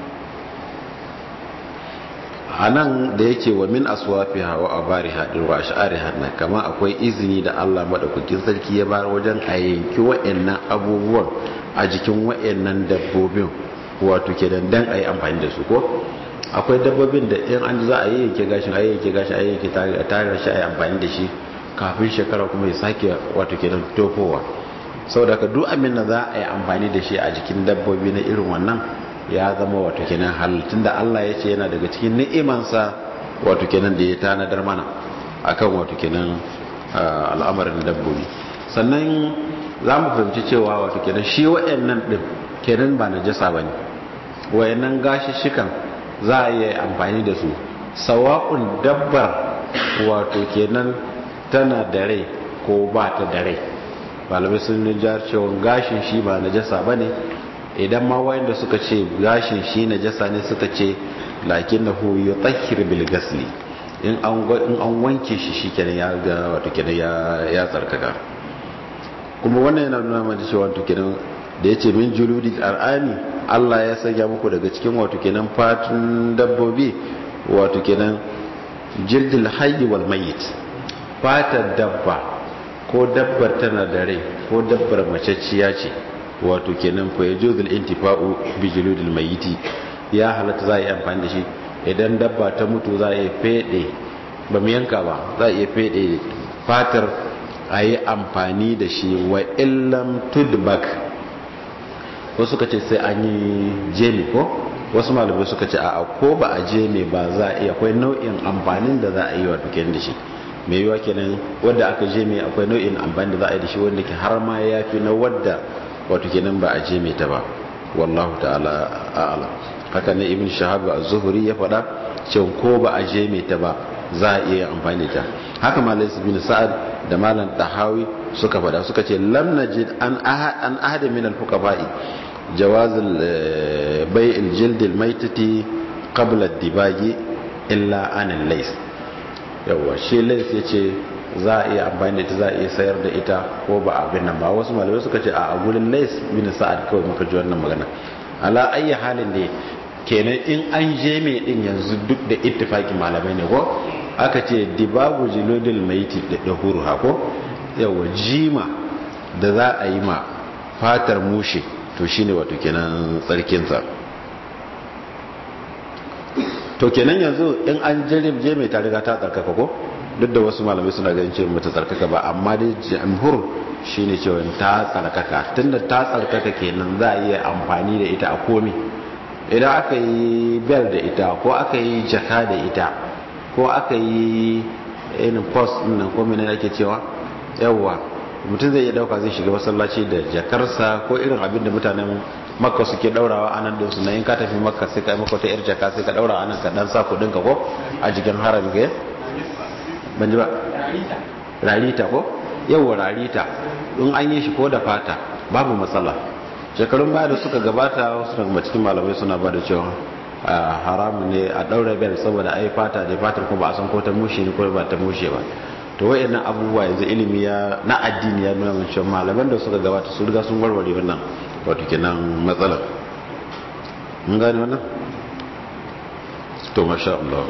a nan da yake wa min aswafi hawa a bari haɗin wa sha'ari hannu kama akwai izini da allah maɗaukakin sarki ya bayar wajen a yanki wa'annan abubuwan a jikin wa'annan dabbobin wato ke dan a yi amfani da su ko akwai dabbobin da in an za a yi yanke gashin a yi yanke gashin a yi yanke tare shi a yi amfani da shi kafin shekara kuma ya sake wato ke dan tofowa sau da ka duk amin da za a yi amfani da shi a jikin dabbobi na irin wannan ya zama wato kenan halittun da Allah ya ce yana daga cikin ni'imansa wato kenan da ya tanadar mana akan wato kenan al'amarin dabbobi sannan za mu fahimci cewa wato kenan shi wa'annan din kenan ba najasa ba ne wa'annan gashishikan za a yi amfani da su sawa'un dabbar wato kenan tana da rai ko ba ta da rai malamai sun jar cewa gashin shi ba najasa ba ne idan ma wayanda suka ce gashin shi najasa ne suka ce lakinnahu yutahhir bil ghasli in an in an wanke shi shikenan ya ga wato kenan ya ya tsarkaka kuma wannan yana nuna mana cewa wato kenan da yace min juludi al'ami Allah ya sanya muku daga cikin wato kenan fatun dabbobi wato kenan jildil hayy wal mayyit fatar dabba ko dabbar tana da rai ko dabbar macacciya ce wato kenan fa yajuzul intifa'u bi juludil mayyiti ya halatta za a yi amfani da shi idan dabba ta mutu za a yi fede ba mu yanka ba za a iya fede fatar a yi amfani da shi wa illam tudbak wasu suka ce sai an yi jemi ko wasu malamai suka ce a ko ba a jemi ba za a iya akwai nau'in amfanin da za a yi wato kenan da shi mai yiwa kenan wadda aka jemi akwai nau'in amfani da za a yi da shi wanda ke har ma ya fi na wadda wato kenan ba a je mai ta ba wallahu ta'ala a'ala haka ne ibn shahab az-zuhri ya faɗa cewa ko ba a je mai ta ba za a iya amfani ta haka malai bin sa'ad da malam tahawi suka faɗa suka ce lam najid an ahad an ahad min al-fuqaha'i jawaz bai' al-jild al-maytati qabla ad-dibagi illa an al-lays yawa shi lais ya ce za a iya amfani da ita za a iya sayar da ita ko ba abin nan ba wasu malamai suka ce a gurin lais bin sa'ad kawai muka ji wannan magana ala ayyi halin ne kenan in an je mai din yanzu duk da ittifaki malamai ne ko aka ce dibagu jilodil maiti da dahuru hako yawa jima da za a yi ma fatar mushe to shine wato kenan tsarkinsa to kenan yanzu in an je mai ta riga ta tsarkaka ko duk da wasu malamai suna ganin cewa mata tsarkaka ba amma dai jamhur shine cewa ta tsarkaka tunda ta tsarkaka kenan za a iya amfani da ita a komi idan aka yi bel da ita ko aka yi jaka da ita ko aka yi irin post nan ko mene ake cewa yawwa mutum zai iya dauka zai shiga masallaci da jakarsa ko irin abin da mutanen makka suke daurawa a nan dinsu na in ka tafi makka sai ka yi maka wata yar jaka sai ka daura a nan ka dan sa kudin ka ko a jikin haram ga ban ji ba rarita ko yawwa rarita in an yi shi ko da fata babu matsala shekarun baya da suka gabata wasu daga cikin malamai suna ba da cewa haramu ne a daura bel saboda ai fata da fatar ko ba a san ko ta mushe ne ko ba ta mushe ba to wayannan abubuwa yanzu ilimi ya na addini ya nuna mun cewa malaman da suka gabata su riga sun warware wannan wato kenan matsalar mun gane wannan to masha Allah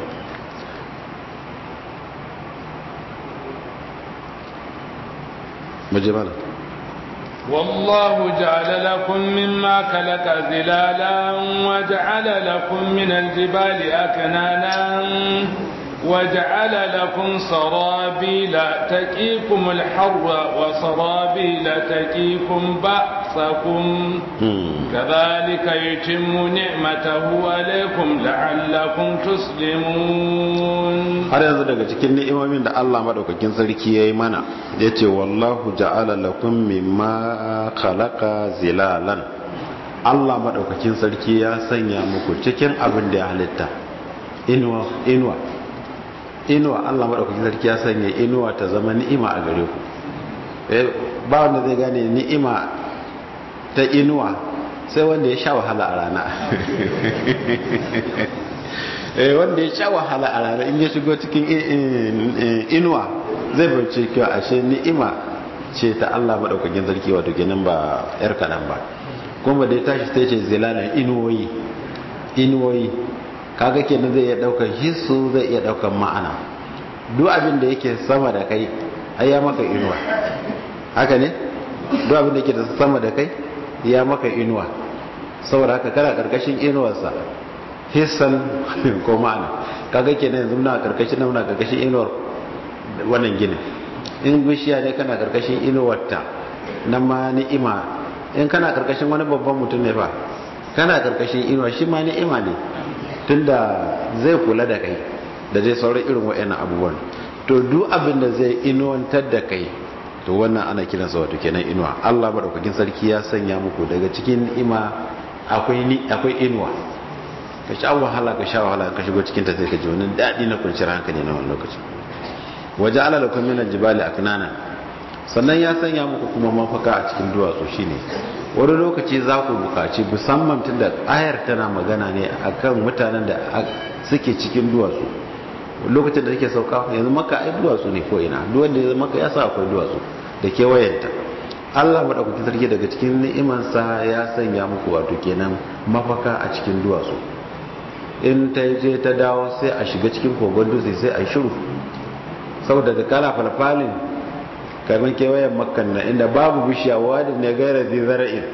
مجمالا والله جعل لكم مما خلق ظلالا وجعل لكم من الجبال أكنانا وجعل لكم سرابيل تقيكم الحر وسرابيل تقيكم بأسكم كذلك يتم نعمته عليكم لعلكم تسلمون har yanzu daga cikin ni'imomin da Allah madaukakin sarki yayi mana yace wallahu ja'ala lakum mimma khalaqa zilalan Allah madaukakin sarki ya sanya muku cikin abin da ya halitta inuwa inuwa inuwa Allah maɗaukakin sarki ya sanya inuwa ta zama ni'ima a gare ku ba wanda zai gane ni'ima ta inuwa sai wanda ya sha wahala a rana wanda ya sha wahala a rana in ya shigo cikin inuwa zai bance kyau ashe ni'ima ce ta Allah maɗaukakin sarki wato kenan ba yar kaɗan ba kuma da ya tashi sai ce zilalan inuwoyi inuwoyi kaga kenan zai iya daukar hissu zai iya daukar ma'ana duk abin da yake sama da kai ai ya maka inuwa haka ne duk abin da yake da sama da kai ya maka inuwa saboda haka kana karkashin inuwarsa hissan ko ma'ana kaga kenan yanzu muna karkashin nan muna karkashin inuwar wannan ginin in bishiya ne kana karkashin inuwarta nan ma ni'ima in kana karkashin wani babban mutum ne fa kana karkashin inuwa shi ma ni'ima ne tunda zai kula da kai da zai sauran irin wa'annan abubuwan to duk abin da zai inuwantar da kai to wannan ana kiransa wato kenan inuwa Allah madaukakin sarki ya sanya muku daga cikin ni'ima akwai ni akwai inuwa ka sha wahala ka sha wahala ka shigo cikin ta sai ka ji wani dadi na kwanciyar hankali na wannan lokaci waje ala lakum min aljibali aknana sannan ya sanya muku kuma mafaka a cikin duwatsu shine wani lokaci za ku bukaci musamman tun da ayar tana magana ne akan mutanen da suke cikin duwatsu lokacin da take sauka yanzu maka ai duwatsu ne ko ina duk wanda ya maka ya sa akwai duwatsu da kewayenta Allah madaukakin sarki daga cikin ni'imansa ya sanya muku wato kenan mafaka a cikin duwatsu in ta je ta dawo sai a shiga cikin kogon dutse sai a shiru saboda da kala falfalin kamar kewayen makkan na inda babu bishiya wadda ne gaira zai zara'in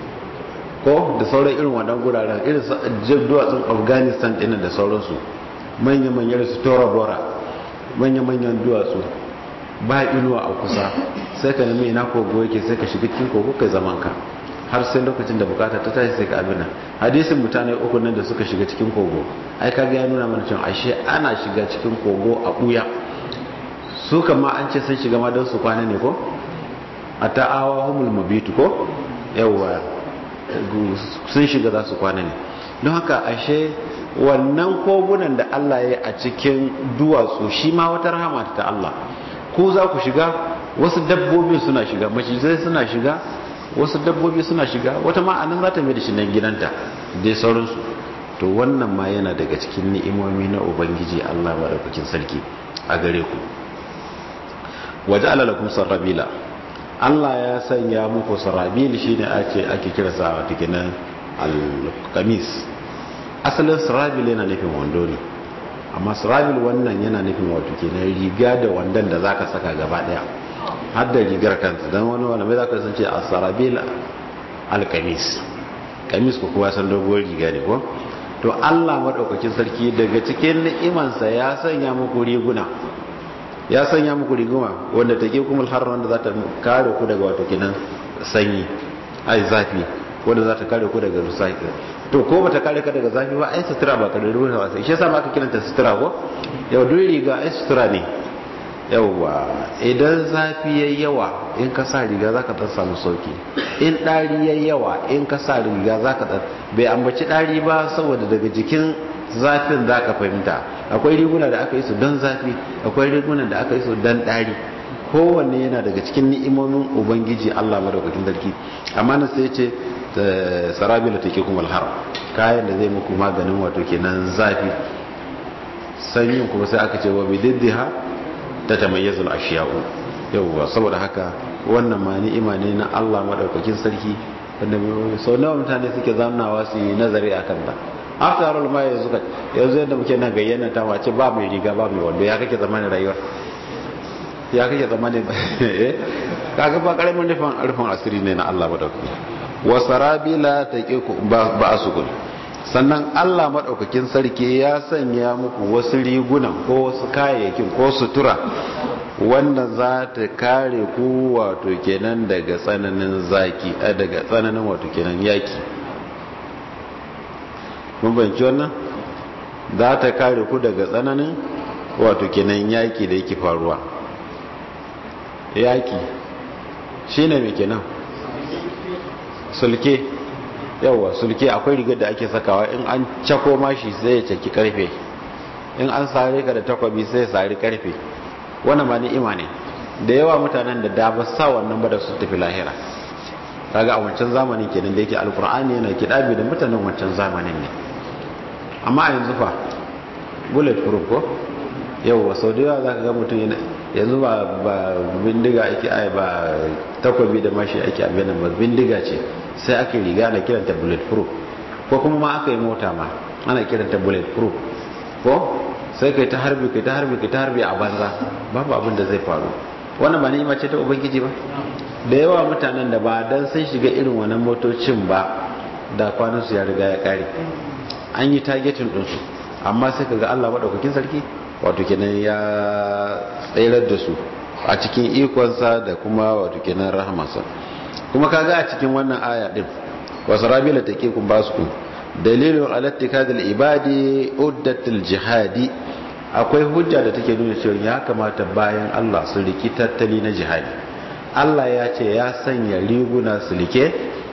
ko da sauran irin wannan guraren irin duwatsun afghanistan ɗin da sauransu manya-manyan su tora bora manya-manyan duwatsu ba inuwa a kusa sai ka nemi ina kogo yake sai ka shiga cikin kogo kai zaman ka har sai lokacin da bukata ta tashi sai ka abin nan hadisin mutane uku nan da suka shiga cikin kogo ai kaga ya nuna mana cewa ashe ana shiga cikin kogo a buya su kama an ce sun shiga ma don su kwana ne ko a ta'awa humul mabitu ko yawwa sun shiga za su kwana ne don haka ashe wannan kogunan da Allah ya a cikin duwatsu shi ma wata rahama ta Allah ku za ku shiga wasu dabbobi suna shiga macizai suna shiga wasu dabbobi suna shiga wata ma'anin za ta mai da shi nan gidanta dai sauransu to wannan ma yana daga cikin ni'imomi na ubangiji Allah maɗaukakin sarki a gare ku waje alalakum sarrabila Allah ya sanya muku sarrabil shine ake ake kira sa wata kenan al-qamis asalin sarrabil yana nufin wando ne amma sarrabil wannan yana nufin wato kenan riga da wandon da zaka saka gaba daya har da rigar kanta dan wani wanda mai zaka san ce as-sarrabil al-qamis kamis ko kuwa san doguwar riga ne ko to Allah madaukakin sarki daga cikin ni'imansa ya sanya muku riguna ya sanya muku riguma wanda take kuma har wanda za ta kare ku daga wato kenan sanyi ai zafi wanda za ta kare ku daga rusafi to ko bata kare ka daga zafi ba ai sutura ba ka da ruwa ba sai shi yasa ma aka kiranta sutura ko yau duk riga ai sutura ne yauwa idan zafi yayi yawa in ka sa riga zaka dan samu sauki in dari yayi yawa in ka sa riga zaka dan bai ambaci dari ba saboda daga jikin zafin zaka fahimta akwai riguna da aka yi su don zafi akwai riguna da aka yi su don dari kowanne yana daga cikin ni'imomin ubangiji Allah madaukakin sarki amma nan sai ce sarabila take kuma alhar kayan da zai muku maganin wato kenan zafi sanyin kuma sai aka ce wa bididdiha ta tamayyazul ashiya'u yawwa saboda haka wannan ma ni'ima ne na Allah madaukakin sarki wanda sau nawa mutane suke zamnawa su yi nazari a kanta after all ma yanzu ka yanzu yadda muke nan gayyana ta wace ba mai riga ba mai wando ya kake zamanin rayuwar ya kake zamanin eh kaga ba karamin nufin rufin asiri ne na Allah madaukakin wa sarabila taqiku ba asukun sannan Allah maɗaukakin sarki ya sanya muku wasu rigunan ko wasu kayayyakin ko sutura wanda za ta kare ku wato kenan daga tsananin zaki a daga tsananin wato kenan yaki mun banci wannan za ta kare ku daga tsananin wato kenan yaki da yake faruwa yaki shine mai kenan sulke yauwa sulke akwai rigar da ake sakawa in an cako mashi sai ya caki karfe in an sare ka da takwabi sai ya sari karfe wannan ma ni'ima ne da yawa mutanen da da ba sa wannan ba da su tafi lahira kaga a wancan zamanin kenan da yake alkur'ani yana kidabi da mutanen wancan zamanin ne amma a yanzu fa bullet proof ko yauwa sau da yawa za ka ga mutum yanzu ba bindiga ake ai ba takwabi da mashi ake abin ba bindiga ce sai aka riga ana kiranta bullet proof ko kuma ma aka yi mota ma ana kiranta bullet proof ko sai kai ta harbi kai ta harbi kai ta harbi a banza babu abin da zai faru wannan ba ni'ima ce ta ubangiji ba da yawa mutanen da ba dan sun shiga irin wannan motocin ba da kwanan su ya riga ya kare an yi targeting din su amma sai kaga Allah madaukakin sarki wato kenan ya tsayar da su a cikin ikonsa da kuma wato kenan rahamarsa kuma kaga a cikin wannan aya din wasarabila take kun basu kun dalilun alattikadil ibadi uddatul jihadi akwai hujja da take nuna cewa ya kamata bayan Allah su riki tattali na jihadi Allah ya ce ya sanya riguna sulke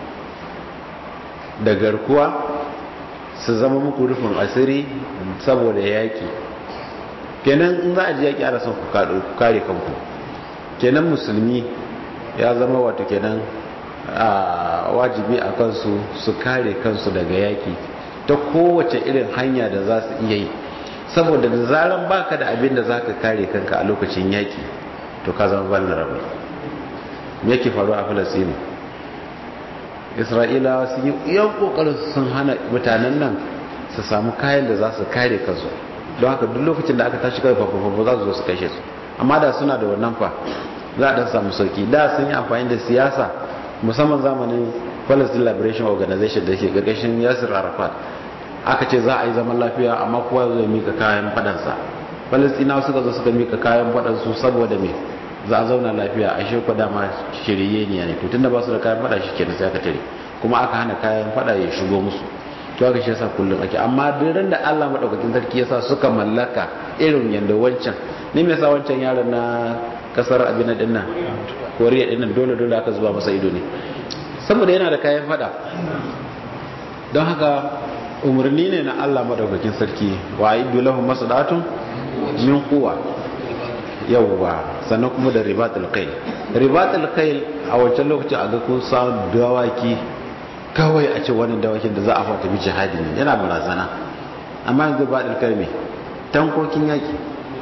da garkuwa su zama muku rufin asiri saboda yaki kenan in za a ji yaki ana son ku kare kanku kenan musulmi ya zama wato kenan a wajibi a kansu su kare kansu daga yaki ta kowace irin hanya da za su iya yi saboda da zaran baka da abin da za ka kare kanka a lokacin yaki to ka zama vulnerable me yake faru a falasini isra'ilawa sun yi yan kokarin sun hana mutanen nan su samu kayan da za su kare kansu don haka duk lokacin da aka tashi kawai fafafafa za su zo su kashe su amma da suna da wannan fa za a dan samu sauki da sun yi amfani da siyasa musamman zamanin palestine liberation organization da ke gargashin yasir arafat aka ce za a yi zaman lafiya amma kowa zai mika kayan fadansa palestinawa suka zo suka mika kayan fadansu saboda me za a zauna lafiya a shi kwada ma shirye ne ne to tunda ba su da kayan fada shi kenan sai aka tare kuma aka hana kayan fada ya shigo musu to aka shi yasa kullum ake amma duk da Allah madaukakin sarki yasa suka mallaka irin yanda wancan ne me yasa wancan yaron na kasar abin din nan koriya din nan dole dole aka zuba masa ido ne saboda yana da kayan fada don haka umarni ne na Allah madaukakin sarki wa aidu lahum masadatun min quwa yawwa sannan kuma da ribatul qayl ribatul qayl a wancan lokacin a ga kun sa dawaki kawai a ce wannan dawakin da za a fata bi jihadi ne yana barazana amma yanzu ba dalkar me tankokin yaki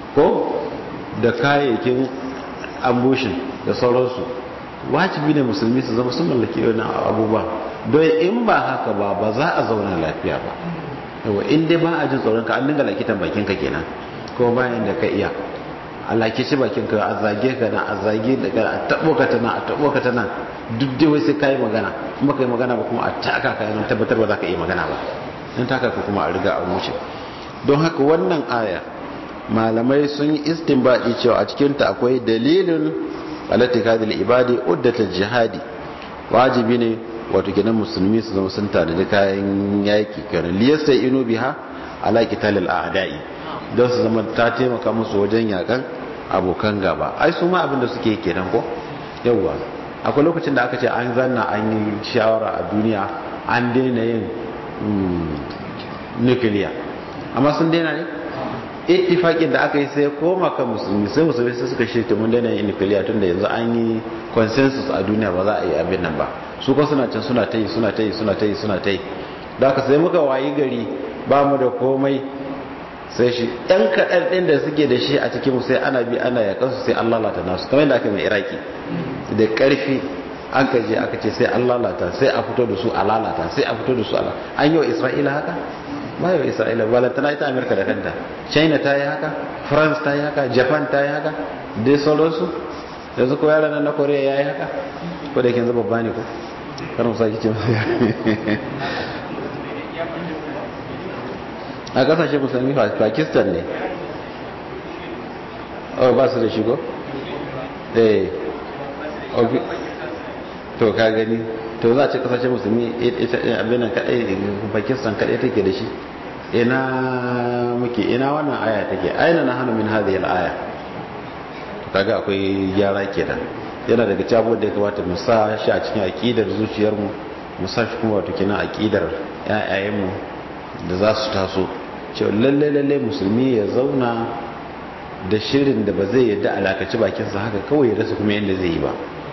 ko da kayayyakin ambushin da sauransu wajibi ne musulmi su zama sun mallaki wani abubuwa don in ba haka ba ba za a zauna lafiya ba yawa in dai ba a jin tsoron ka an dinga lakitan bakin ka kenan ko bayan da ka iya a lakici bakin ka a zage ka na a zage da ka a tabo ka tana a tabo ka tana duk dai wai sai kai magana in baka yi magana ba kuma a taka ka yana tabbatar ba za ka yi magana ba in taka ka kuma a riga a wuce don haka wannan aya malamai sun yi istinbadi cewa a cikinta akwai dalilin alatikadil ibadi uddata jihadi wajibi ne wato kenan musulmi su zama sun tanadi kayan yaki kenan liyasta inu biha ala qitalil a'da'i don su zama ta taimaka musu wajen yakan abokan gaba ai su ma abin da suke kenan ko yawwa akwai lokacin da aka ce an zanna an yi shawara a duniya an daina yin nukiliya amma sun daina ne ittifakin da aka yi sai koma kan musulmi sai musulmi sai suka shirya mun daina yin nukiliya tunda yanzu an yi consensus a duniya ba za a yi abin nan ba su ko suna can suna ta yi suna ta yi suna ta yi suna ta yi da aka sai muka wayi gari ba mu da komai sai shi ɗan kaɗan ɗin da suke da shi a cikin mu sai ana bi ana yakan su sai an lalata nasu kamar yadda aka mai iraki da ƙarfi an ka je aka ce sai an lalata sai a fito da su a lalata sai a fito da su a lalata an yi wa isra'ila haka ba yau isra'ila balantana ita amerika da kanta china ta yi haka france ta yi haka japan ta yi haka dai sauransu yanzu ko yaran na korea ya yi haka ko da yake yanzu babba ne ko karin sa kicin a kasashe musulmi pakistan ne oh ba su da shigo eh to ka gani to za a ce kasashe musulmi abinan kadai pakistan kadai take da shi ina muke ina wannan aya take aina na hannu min hadhihi al-aya to kaga akwai gyara kenan yana daga cabo da ya kamata mu sa shi a cikin aqidar zuciyar mu mu sa shi kuma wato kenan aqidar ƴaƴayen mu da za su taso cewa lalle lalle musulmi ya zauna da shirin da ba zai yadda alakaci bakinsa haka kawai ya rasa kuma yadda zai yi ba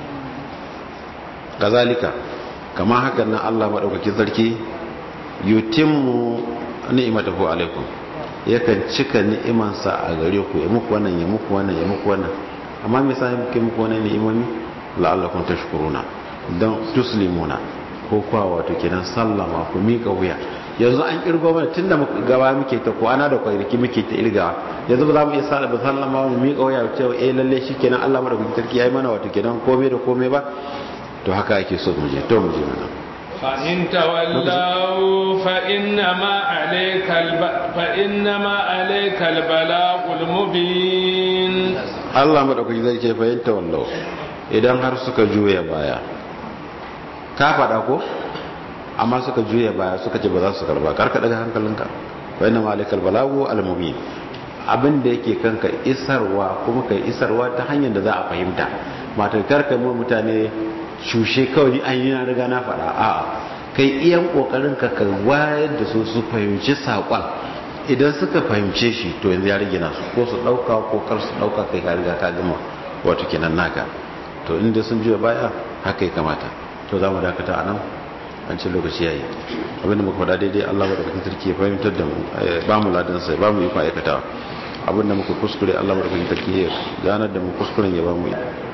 kazalika kama hakan nan Allah maɗaukakin sarki yutimmu ni'imatahu alaikum yakan cika ni'imansa a gare ku ya muku wannan ya muku wannan ya muku wannan amma me yasa muke muku wannan ni'imomi la'allakum tashkuruna dan tuslimuna ko kwa wato kenan sallama ku mika wuya yanzu an kirgo mana tunda muka gaba muke ta ko ana da kwanaki muke ta irga yanzu ba za mu iya sallama ba sallama mu mika wuya cewa eh lalle shikenan Allah madaukakin sarki yayi mana wato kenan komai da komai ba to haka ake so mu je to mu je mana فإن تولوا فإنما عليك الب... فإنما عليك البلاغ المبين الله مدaukakin zai ce fa'in tawallau idan har suka juya baya ka faɗa ko amma suka juya baya suka ce ba za su karba karka daga hankalinka fa'in ma alaikal balagu al-mubin abin da yake kanka isarwa kuma kai isarwa ta hanyar da za a fahimta matar karka mu mutane cushe kawai an yi na riga na faɗa a'a kai iyan kokarin ka ka wayar da su su fahimci saƙon idan suka fahimce shi to yanzu ya rage nasu ko su ɗauka ko kar su ɗauka kai ka riga ka gama wato kenan naka to inda sun juya baya haka ya kamata to za mu dakata a nan an ce lokaci yayi abinda muka faɗa daidai Allah madaukakin sarki ya fahimtar da mu ba mu ladan sai ba mu yi aikatawa abinda muka kuskure Allah madaukakin sarki ya ganar da mu kuskuren ya ba mu